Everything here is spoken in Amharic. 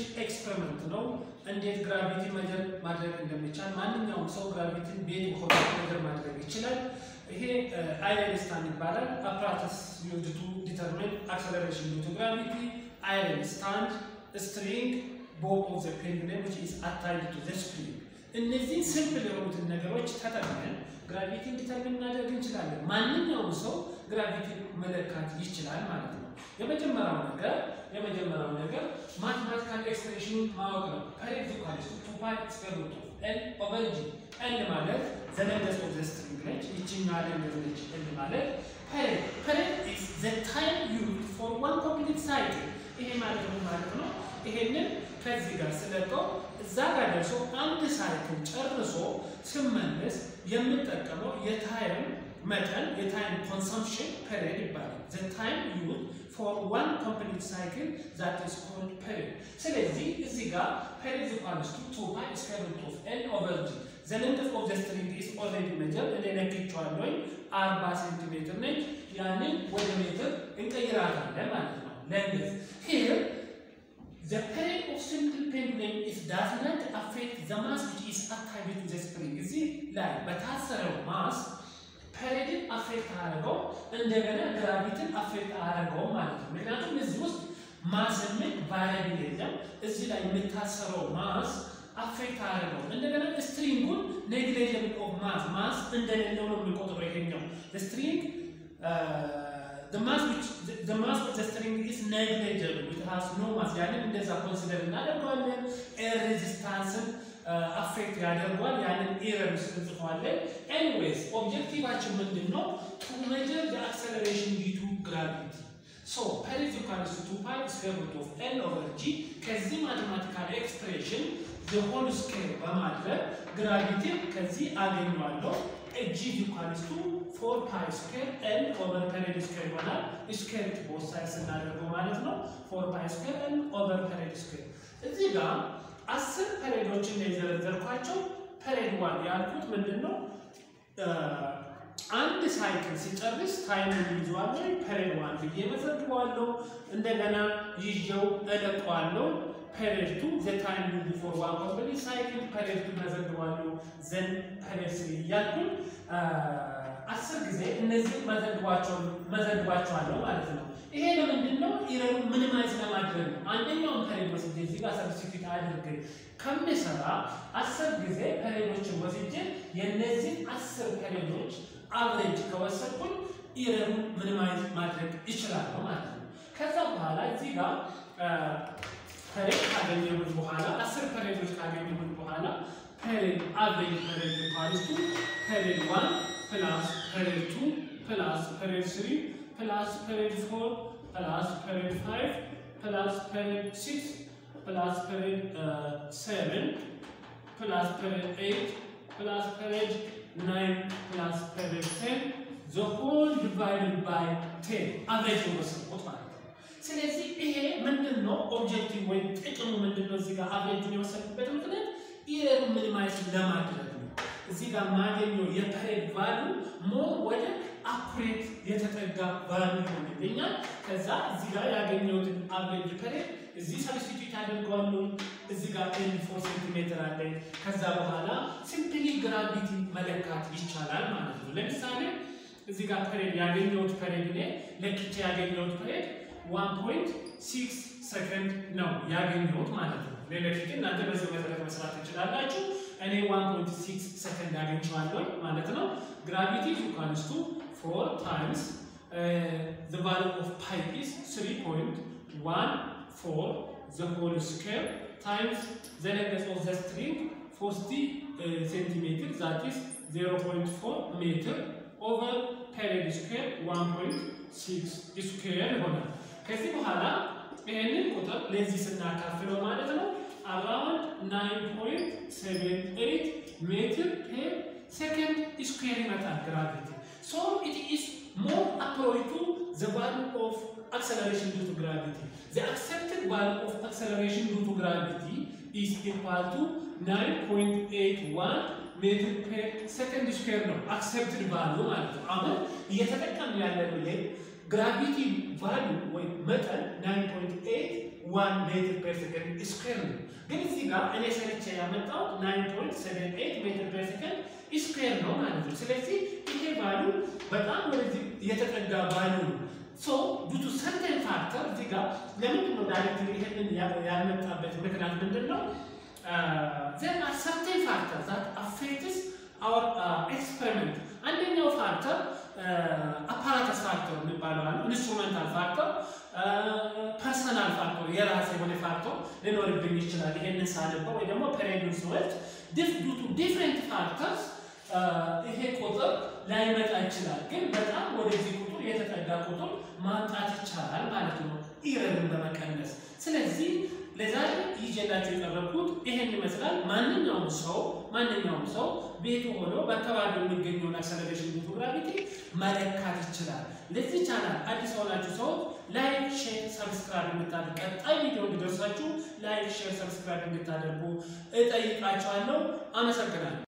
የሚችል ኤክስፐሪመንት ነው። እንዴት ግራቪቲ መጀር ማድረግ እንደሚቻል ማንኛውም ሰው ግራቪቲን ቤት ሆኖ መጀር ማድረግ ይችላል። ይሄ አይረን ይባላል። አፕራተስ ዩዝድ ቱ ዲተርሚን አክሰለሬሽን ዲው ቱ ግራቪቲ አይረን ስታንድ ስትሪንግ ቦብ ኦፍ ዘ ፔንዱለም ዊች ኢዝ አታይድ ቱ ዘ ስፕሪንግ። እነዚህ ሲምፕል የሆኑትን ነገሮች ተጠቅመን ግራቪቲን ዲተርሚን ማድረግ እንችላለን። ማንኛውም ሰው ግራቪቲን መለካት ይችላል ማለት ነው። የመጀመሪያው ነገር የመጀመሪያው ነገር ማትማቲካል ኤክስፕሬሽኑን ማወቅ ነው። ፐሬድ ኢኳልስ ቱ ፓይ ስኩዌር ሩት ኦፍ ኤል ኦቨር ጂ ኤል ማለት ዘ ሌንግዝ ኦፍ ዘ ስትሪንግ ነች። ይችኛዋ ሌንግዝ ነች። ኤል ማለት ፐሬድ ፐሬድ ኢዝ ዘ ታይም ዩዝድ ፎር ዋን ኮምፕሊት ሳይክል። ይሄ ማለት ነው ማለት ነው። ይሄንን ከዚህ ጋር ስለቀው እዛ ጋር ደርሶ አንድ ሳይክል ጨርሶ ስመለስ የምጠቀመው የታይም መጠን የታይም ኮንሰምፕሽን ፐሬድ ይባላል። ዘ ታይም ዩዝ ፎር ዋን ኮምፕሊት ሳይክል ዛት ኢዝ ኮልድ ፐሬድ። ስለዚህ እዚህ ጋር ፐሬድ ኢኳልስ ቱ ቱ ፓይ ስኩዌር ሩት ኦፍ ኤል ኦቨር ጂ ዘ ሌንግዝ ኦፍ ዘ ስትሪንግ ኢዝ ኦልሬዲ ሜጀርድ እኔ ለክቼዋለሁኝ አርባ ሴንቲሜትር ነች። ያንን ወደ ሜትር እንቀይራታለን ማለት ነው። ሌንግዝ ሂር The period of simple pendulum is does not affect the mass which is attached to the spring. እዚህ ላይ በታሰረው ማስ ፐሬድን አፌክት አደረገው እንደገና ግራቪትን አፌክት አደረገው ማለት ነው። ምክንያቱም እዚህ ውስጥ ማስ የሚል ቫሪያብል የለም። እዚህ ላይ የምታሰረው ማስ አፌክት አደረገው እንደገና ስትሪንጉን ኔግሌጀብል ኦፍ ማስ ማስ እንደሌለው ነው የሚቆጥረው ይሄኛው ስትሪንግ the mass which the, the mass of the string is negligible it has no mass ያንን እንደዛ ኮንሲደር እናደርገዋለን ኤር ሬዚስታንስን አፌክት ያደርጓል ያንን ኤረር ውስጥ እንጽፈዋለን ኤኒዌይስ ኦብጀክቲቫችን ምንድን ነው ቱ ሜጀር the acceleration due to gravity so ፐሬድ ኢኳልስ ቱ ፓይ ስኩዌር ሩት ኦፍ ኤል ኦቨር ጂ ከዚህ ማቴማቲካል ኤክስፕሬሽን the whole square በማድረግ ግራቪቲ ከዚህ አገኘዋለሁ g ኢኳልስ ቱ ፎር ፓይ ስኩዌር ኤል ኦቨር ፐሬድ ስኩዌር ይሆናል። ስኩዌር ቦት ሳይድ ስናደርገው ማለት ነው። ፎር ፓይ ስኩዌር ኤል ኦቨር ፐሬድ ስኩዌር። እዚህ ጋር አስር ፐሬዶችን ነው የዘረዘርኳቸው። ፐሬድ ዋን ያልኩት ምንድን ነው? አንድ ሳይክል ሲጨርስ ታይምን ይዘዋለሁ። ፐሬድ ዋን ብዬ መዘግበዋለሁ። እንደገና ይዤው እለቀዋለሁ። ፐሬድ ቱ ዘ ታይም ዩዝድ ፎር ዋን ኮምፕሊት ሳይክል ፐሬድ ቱ መዘግባለሁ። ዘን ፐሬድ ስሪ እያልኩኝ አስር ጊዜ እነዚህ መዘግባቸዋለሁ ማለት ነው። ይሄ ለምንድን ነው? ኢረሩ ሚኒማይዝ ለማድረግ ነው። አንደኛውን ፐሬድ ወስጄ እዚህ ጋር ሰብስቲቱት አድርግ ከምሰራ አስር ጊዜ ፐሬዶችን ወስጄ የእነዚህ አስር ፐሬዶች አቨሬጅ ከወሰድኩኝ ኢረሩን ሚኒማይዝ ማድረግ ይችላለሁ ማለት ነው። ከዛ በኋላ እዚህ ጋር ፐሬድ ካገኘሁት በኋላ አስር ፐሬዶች ካገኘሁት በኋላ ፐሬድ አቨሬጅ ፐሬድ ኢኳልስ ቱ ፐሬድ ዋን ፕላስ ፐሬድ ቱ ፕላስ ፐሬድ ስሪ ፕላስ ፐሬድ ፎር ፕላስ ፐሬድ ፋይቭ ፕላስ ፐሬድ ሲክስ ፕላስ ፐሬድ ሰቨን ፕላስ ፐሬድ ኤይት ፕላስ ፐሬድ ናይን ፕላስ ፐሬድ ቴን ዘ ሆል ዲቫይድድ ባይ ቴን አቨሬጅ የወሰድኩት ማለት ነው። ስለዚህ ይሄ ምንድን ነው ኦብጀክቲቭ ወይም ጥቅሙ ምንድን ነው? እዚህ ጋር አቨሬጅን የወሰድኩበት ምክንያት ኢረር ሚኒማይዝ ለማድረግ ነው። እዚህ ጋር ማገኘው የፐሬድ ቫሉ ሞር ወደ አኩሬት የተጠጋ ቫሉ ይሆንልኛል። ከዛ እዚህ ጋር ያገኘሁትን አቨሬጅ ፐሬድ እዚህ ሰብስቲቱት አድርገዋለሁ። እዚህ ጋር ኤል ፎር ሴንቲሜትር አለኝ። ከዛ በኋላ ሲምፕሊ ግራቪቲ መለካት ይቻላል ማለት ነው። ለምሳሌ እዚህ ጋር ፐሬድ ያገኘሁት ፐሬድ እኔ ለክቼ ያገኘሁት ፐሬድ ዋን ፖይንት ሲክስ ሰከንድ ነው ያገኘሁት ማለት ነው። ሌሎች እናንተ በዚህ መሰረት መስራት ትችላላችሁ። እኔ 1.6 ሰከንድ አግኝቼዋለሁ ማለት ነው። ግራቪቲ ኢኳልስ ቱ 4 ታይምስ ዘ ቫሉ ኦፍ ፓይ ኢዝ 3.14 ዘ ሆል ስኩዌር ታይምስ ዘ ሌንግዝ ኦፍ ዘ ስትሪንግ 40 ሴንቲሜትር ዛት ኢዝ 0.4 ሜትር ኦቨር ፔሪድ ስኩዌር 1.6 ስኩዌር ይሆናል። ከዚህ በኋላ ይህንን ቁጥር ለዚህ ስናካፍለው ማለት ነው አራውንድ 9.78 ሜትር ፔር ሰከንድ ስኩዌር ይመጣል ግራቪቲ ሶ ኢት ኢዝ ሞር አፕሮች ቱ ዘ ቫሉ ኦፍ acceleration due to gravity. The accepted value of acceleration due to gravity is equal to 9.81 ሜትር ፔር ሰከንድ ስኩዌር ነው አክሰፕትድ ቫሉ ማለት ነው። አሁን እየተጠቀምን ያለነው ይሄ ግራቪቲ ቫሉ ወይም መጠን 9.8 ዋን ሜትር ፐር ሰከንድ ስኩዌር ነው። ግን እዚህ ጋር እኔ ሰርቼ ያመጣሁት ናይን ፖይንት ሰቨን ኤይት ሜትር ፐር ሰከንድ ስኩዌር ነው ማለት ነው። ስለዚህ ይሄ ቫሉ በጣም ወደዚህ የተጠጋ ቫሉ ነው። ሶ ዱቱ ሰርተን ፋክተር እዚህ ጋር ለምንድን ነው ዳይሬክት ይሄንን ያልመጣበት ምክንያት ምንድን ነው? ዘር አር ሰርተን ፋክተር ዛት አፌክትስ አወር ኤክስፐሪመንት። አንደኛው ፋክተር አፓራተስ ፋክተር የሚባለው አለ፣ ኢንስትሩመንታል ፋክተር፣ ፐርሰናል ፋክተር፣ የራስ የሆነ ፋክተር ሊኖርብኝ ይችላል። ይሄንን ሳነበው ወይ ደግሞ ፔሬዱን ስወልድ ዱቱ ዲፍረንት ፋክተርስ ይሄ ቁጥር ላይመጣ ይችላል። ግን በጣም ወደዚህ ቁጥር የተጠጋ ቁጥር ማምጣት ይቻላል ማለት ነው፣ ኢረርን በመቀነስ ስለዚህ ለዛሬ ይዤላችሁ የቀረብኩት ይሄን ይመስላል። ማንኛውም ሰው ማንኛውም ሰው ቤቱ ሆኖ በአካባቢው የሚገኘውን አክሰለሬሽን ዲቱ ግራቪቲ መለካት ይችላል። ለዚህ ቻናል አዲስ የሆናችሁ ሰዎች ላይክ፣ ሼር፣ ሰብስክራይብ እንድታደርጉ ቀጣይ ቪዲዮ እንዲደርሳችሁ ላይክ፣ ሼር፣ ሰብስክራይብ እንድታደርጉ እጠይቃችኋለሁ። አመሰግናለሁ።